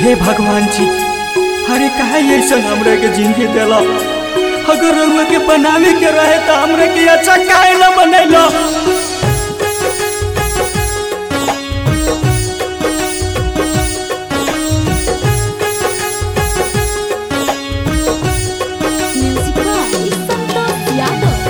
हे भगवान जी अरे काहे ऐसा हमरा के जिंदगी देला अगर रउआ के बनावे के रहे तो हमरा के अच्छा काहे ना बनैला Music by Santos Yadav.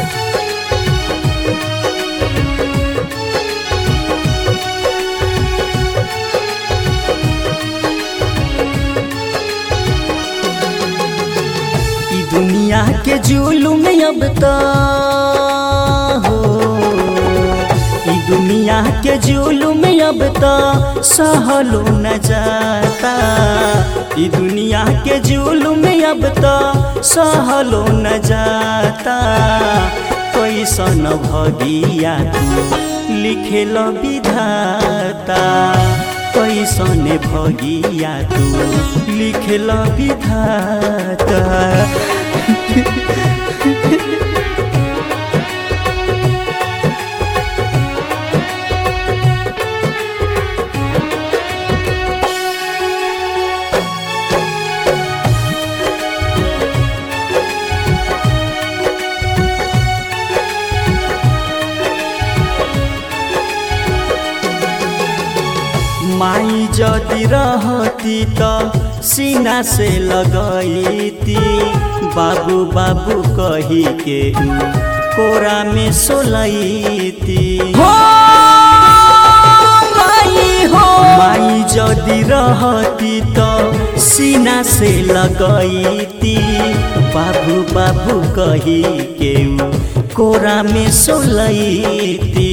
ई दुनिया के जुलुम अब तो हो ई दुनिया के जुलुम अब तो सहलो न जाता ई दुनिया के जुलुम अब तो सहलो न जाता कैसन भगिया तू लिखेल विधाता कैसन भगिया तू लिखेल विधाता माई जदि रहती त सीना से लगैती बाबू बाबू कही के ऊ कोरा में सोलैती माई जदि रहती त सीना से लगैती बाबू बाबू कही के ऊ कोरा में सोलैती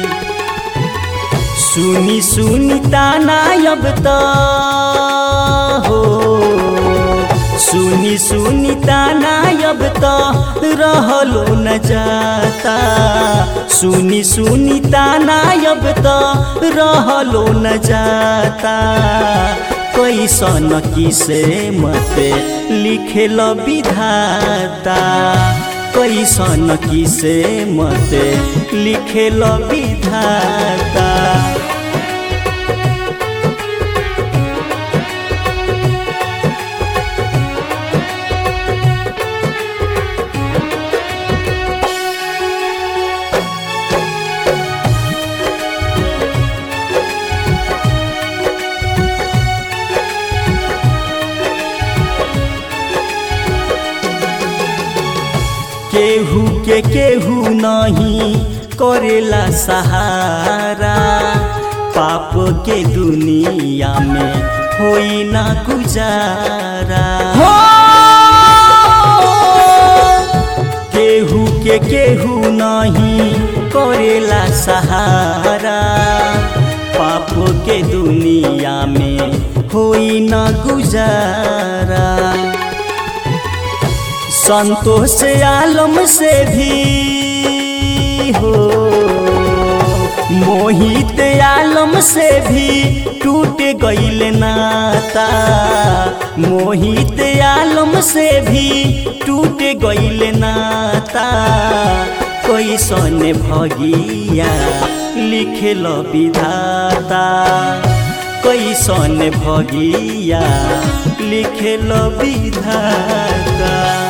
सुनी सुनी ताना अब त हो सुनी सुनी ताना अब त रहलो न जाता सुनी सुनी ताना अब त रहलो न जाता कैसन किसे मते लिखेल विधाता कैसन किसे मते लिखेल विधाता केहू के केहू नहीं करेला सहारा पाप के दुनिया में होई ना गुजारा केहू के केहू नहीं करेला सहारा पाप के दुनिया में होई ना गुजारा संतोष आलम से भी हो मोहित आलम से भी टूट गईल नाता मोहित आलम से भी टूट गईल नाता कैसन भगिया लिखेल विधाता कैसन भगिया लिखेल विधाता